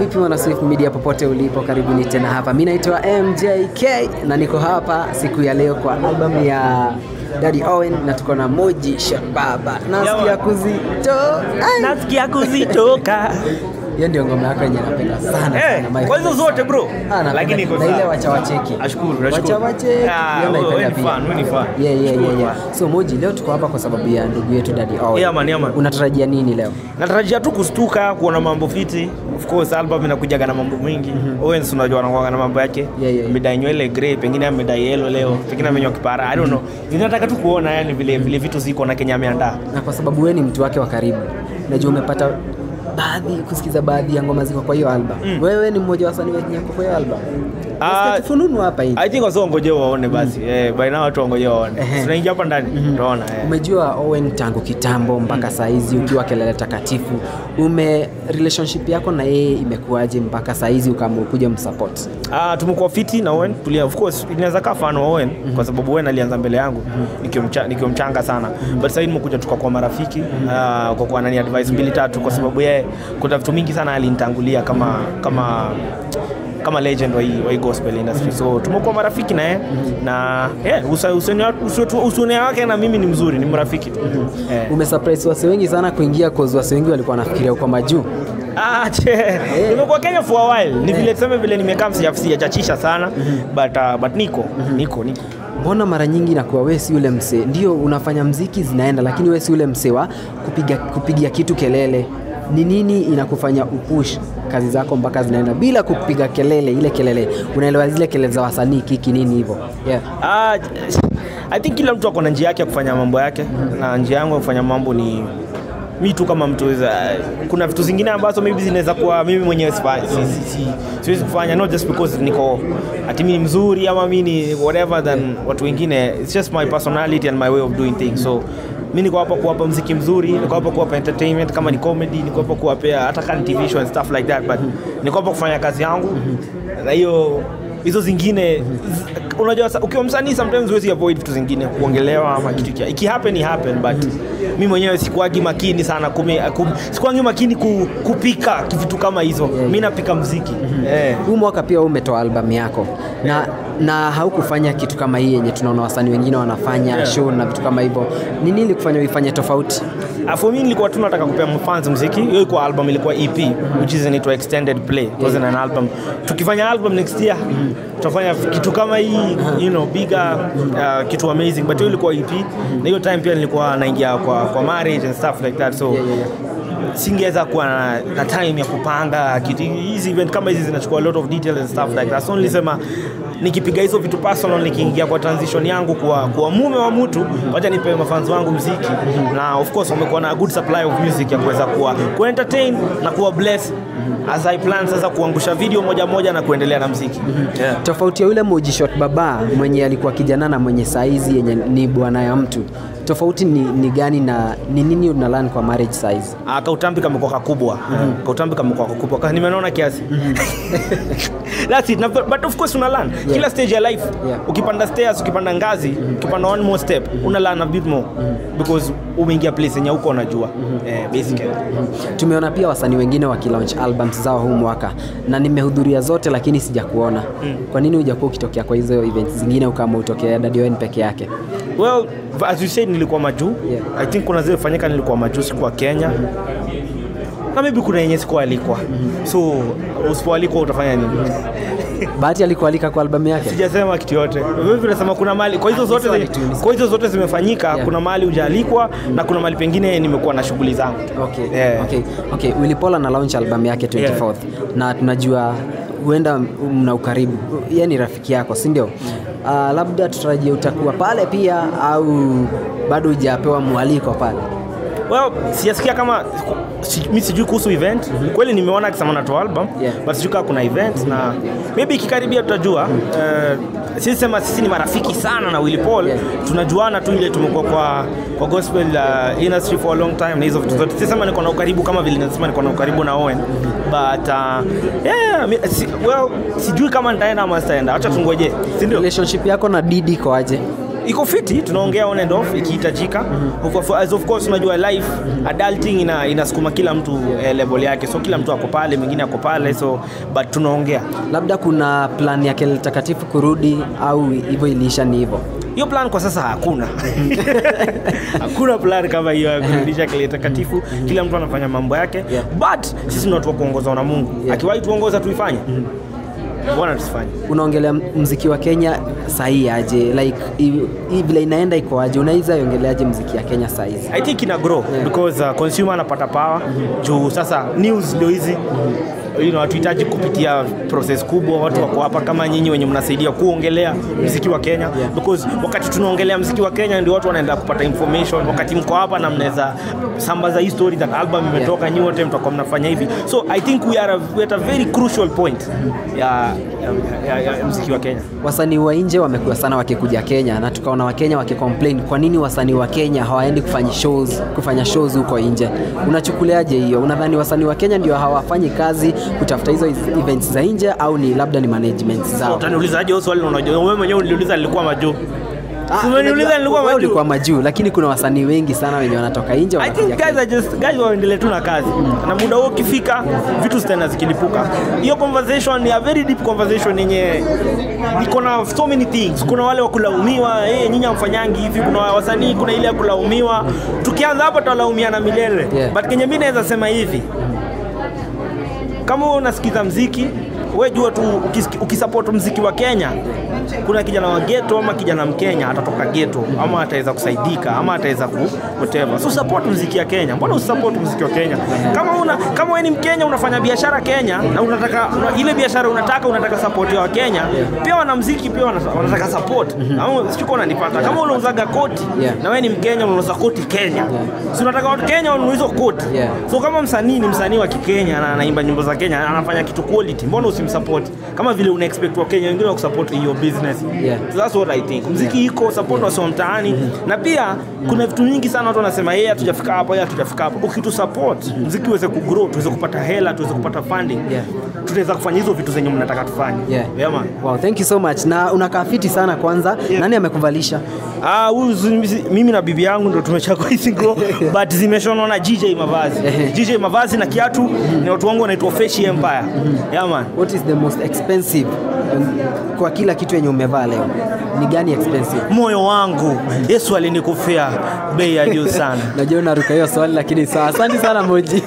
vipi wana Swift Media popote ulipo, karibuni tena hapa. Mimi naitwa MJK na niko hapa siku ya leo kwa album ya Daddy Owen na tuko na Moji Shababa. Nasikia kuzito. Ai. nasikia kuzitoka Hiyo ndio ngoma yako yenye napenda sana Eh, sana. My kwa hizo favorite zote bro Ah, napenda- lakini iko na ile sawa. wacha wacheki. Ashukuru, Wacha nashukuru. wacheki. Ah, Hiyo wewe- naipenda wewe ni pia. fan, wewe ni fan. Yeah, yeah, yeah, Nashukuru yeah. So Moji, leo tuko hapa kwa sababu ya ndugu yetu Daddy Owen. Yeah, man, yeah, man. Unatarajia nini leo? natarajia tu kustuka kuona mambo fiti of course album inakujaga na mambo mengi Owens unajua anakuwa na mambo yake Yeah, yeah. amedai nywele grey pengine amedai yellow leo pengine amenywa kipara i don't know ninataka tu kuona yani vile vile vitu ziko na Kenya ameandaa na kwa sababu wewe ni mtu wake wa karibu, najua umepata baadhi kusikiza baadhi ya ngoma ziko kwa hiyo album. Wewe ni mmoja wa wasanii wenye wako kwa hiyo album. Ah, Nasikia kifununu hapa hivi. i think wasa wangoje waone basi eh by now watu wangoje waone Ehe. tunaingia hapa ndani utaona eh Umejua Owen tangu kitambo mpaka saa hizi ukiwa kelele takatifu, ume relationship yako na yeye imekuwaje mpaka saa hizi ukaamua kuja msupport? Ah, tumekuwa fiti na Owen tulia, of course inaweza kaa fan wa Owen kwa sababu Owen alianza mbele yangu nikiwa mcha, nikiwa mchanga sana but sasa hivi nimekuja tukakuwa marafiki ah, kwa kuwa nani advice mbili tatu kwa sababu yeye kuna vitu mingi sana alinitangulia kama kama kama legend wa hii, wa hii gospel industry so tumekuwa marafiki na yeye na yeah, usa- usione wa- usione- usione wake na mimi ni mzuri ni marafiki tu eh. Umesurprise wase wengi sana kuingia cause wase wengi walikuwa wanafikiria uko majuu. Ah, che. Nimekuwa Kenya for a while. Ni vile tuseme vile nimekaa sijachachisha sana but uh, but niko niko niko. Mbona mara nyingi inakuwa wewe si ule msee, ndio unafanya mziki zinaenda, lakini wewe si ule msee wa kupiga kupigia kitu kelele. Ni nini inakufanya upush kazi zako mpaka zinaenda bila kupiga kelele? Ile kelele unaelewa, zile kelele za wasanii kiki nini hivyo? Yeah. Ah, I think kila mtu ako na njia yake ya kufanya mambo yake na njia yangu ya kufanya mambo ni mi tu kama mtu weza, kuna vitu zingine ambazo maybe zinaweza kuwa mimi mwenyewe sifa- si- si- si- siwezi kufanya not just because niko ati mimi ni mzuri ama mi ni whatever than watu wengine it's just my personality and my way of doing things so mi niko hapa kuwapa mziki mzuri niko hapa kuwapa entertainment kama ni comedy niko hapa kuwapea hata kama ni tv show and stuff like that but niko hapa kufanya kazi yangu na hiyo hizo zingine z- unajua sa- ukiwa msanii sometimes huwezi avoid vitu zingine kuongelewa ama kitu kia iki happen happen but mi mwenyewe sikuagi makini sana kume, kum, sikuagi makini ku, kupika vitu kama hizo mi napika mziki eh. Huu mwaka pia wewe umetoa albamu yako na na haukufanya kitu kama hii yenye tunaona wasanii wengine wanafanya Yeah. show na vitu kama hivyo. Ni nini ilikufanya uifanye tofauti? Ah, for me nilikuwa tu nataka kupea mfans mziki hiyo ilikuwa album ilikuwa ep which is inaitwa extended play it wasn't an album tukifanya album next year tutafanya kitu kama hii you know bigger uh, kitu amazing but hiyo ilikuwa ep na hiyo time pia nilikuwa naingia kwa, kwa marriage and stuff like that so Yeah, yeah, yeah. singeweza kuwa na, na time ya kupanga kitu hizi event kama hizi zinachukua a lot of details and stuff like that so nilisema nikipiga hizo vitu personal nikiingia kwa transition yangu kuwa, kuwa mume wa mtu wacha nipe mafans wangu mziki na of course wamekuwa na good supply of music ya kuweza kuwa ku entertain na kuwa bless as I plan sasa kuangusha video moja moja na kuendelea na mziki yeah. Tofauti ya yule Moji Shot Baba mwenye alikuwa kijana na mwenye saizi yenye ni bwana ya mtu, tofauti ni, ni gani na ni nini unalan kwa marriage size? Ah, kautambi kamekuwa kakubwa kautambi kamekuwa kakubwa Ka- nimenaona kiasi That's it. Na, but of course una learn kila stage ya life Yeah. ukipanda stairs ukipanda ngazi ukipanda one more step una learn a bit more because umeingia place yenye huko unajua eh, basically Tumeona pia wasanii wengine wakilaunch albums zao huu mwaka na nimehudhuria zote, lakini sijakuona. Kwa nini hujakuwa ukitokea kwa hizo events zingine ukaamua utokea Daddy Owen peke yake? well as you said nilikuwa majuu Yeah. i think kuna zile fanyika nilikuwa majuu sikuwa kenya na maybe kuna yenye sikualikwa so usipoalikwa utafanya nini Bahati alikualika kwa albamu yake? sijasema kitu yote vipi nasema kuna mali kwa hizo zote Swali zi- tu, ni kwa hizo zote zimefanyika Yeah. kuna mali hujaalikwa na kuna mali pengine nimekuwa na shughuli zangu Okay. Yeah. Okay. Okay. Willy Paul ana launch album yake 24th na tunajua huenda mna ukaribu, yeye ni rafiki yako, si ndio? Uh, labda tutarajie utakuwa pale pia au bado hujapewa mwaliko pale? well sijasikia kama si, mi sijui kuhusu event kweli nimeona akisema natoa album Yeah. but sijui kama kuna event na maybe ikikaribia tutajua uh, sisi sema sisi ni marafiki sana na Willy Paul Yeah. tunajuana tu ile tumekuwa kwa kwa gospel uh, industry for a long time na hizo vitu zote sisi sema niko na ukaribu kama vile nasema niko na ukaribu na Owen but uh, yeah mi, si, well sijui kama nitaenda ama sitaenda acha tungoje si ndio Relationship yako na Didi iko aje? iko fiti tunaongea on and off ikihitajika of, of, as of course unajua life adulting ina, inasukuma kila mtu eh, level yake so kila mtu ako pale mwingine ako pale so but tunaongea labda kuna plan ya kelele takatifu kurudi au hivyo iliisha ni hivyo hiyo plan kwa sasa hakuna hakuna plan kama hiyo ya kurudisha kile takatifu kila mtu anafanya mambo yake Yeah. but sisi ni watu wa kuongozwa na mungu Yeah. akiwahi tuongoza tuifanye mbona tusifanye unaongelea mziki wa kenya sahii aje like hii hii vile inaenda iko aje unaweza iongeleaje mziki ya kenya sahizi i think ina grow Yeah. because uh, consumer anapata power juu sasa news ndio hizi you know, hatuhitaji kupitia process kubwa watu wako hapa kama nyinyi wenye mnasaidia kuongelea mziki wa kenya Yeah. because wakati tunaongelea mziki wa kenya ndio watu wanaenda kupata information wakati mko hapa na mnaweza sambaza hii story that album imetoka yeah. nyi wote mtakuwa mnafanya hivi so i think we are, a, we are at a very crucial point ya, ya, ya, ya mziki wa kenya wasanii wa nje wamekuwa sana wakikuja kenya na tukaona wakenya wakicomplain kwa nini wasanii wa kenya hawaendi kufanya shows, kufanya shows huko nje unachukuliaje hiyo unadhani wasanii wa kenya ndio hawafanyi kazi kutafuta hizo events za nje au ni labda ni management zao utaniulizaje hiyo swali na unajua wewe mwenyewe uliniuliza nilikuwa majuu Ah, umeniuliza unajua, nilikuwa wewe majuu ulikuwa majuu lakini kuna wasanii wengi sana wenye wanatoka nje I think wanakuja guys Kenya. are just guys waendelee tu na kazi na muda huo ukifika vitu zitaenda zikilipuka hiyo conversation ni a very deep conversation yenye iko na so many things kuna wale wa kulaumiwa hey, nyinyi hamfanyangi hivi kuna wasanii kuna ile ya kulaumiwa tukianza hapo tutalaumiana milele Yeah. but kenye mi naweza sema hivi kama wewe unasikiza mziki we jua tu ukis- ukisupport mziki wa kenya kuna kijana wa geto ama kijana mkenya atatoka geto ama ataweza kusaidika ama ataweza ku whatever so support mziki ya kenya mbona usisupport mziki wa kenya kama una kama wewe ni mkenya unafanya biashara kenya na unataka una, ile biashara unataka unataka support ya wakenya pia wanamziki pia wana- wanataka support ama sio unanipata kama unauzaga koti Yeah. na wewe ni mkenya unauza koti kenya si unataka watu kenya wanunue hizo koti Yeah. so kama msanii ni msanii wa kikenya na anaimba nyimbo za kenya anafanya kitu quality mbona usimsupport kama vile una expect wa kenya wengine wakusupport in your business Yeah. so that's what i think mziki iko support wasi wa mtaani na pia kuna vitu nyingi sana watu wanasema yeye hatujafika hapo yeye hatujafika hapo ukitu support mziki uweze kugrow tuweze kupata hela tuweze kupata funding Yeah. tutaweza kufanya hizo vitu zenye mnataka tufanye Yeah. yeah man Wow, thank you so much na unakaa fiti sana kwanza Yeah. nani amekuvalisha Ah, huyu zi- mimi na bibi yangu ndo tumechagua hizi nguo but zimeshonwa na GJ Mavazi. GJ Mavazi na kiatu ni watu wangu wanaitwa Fresh Empire. Yeah man. what is the most expensive um, kwa kila kitu yenye umevaa leo ni gani expensive Moyo wangu Yesu alinikufia bei ya juu sana. najua unaruka hiyo swali lakini sawa asante sana moji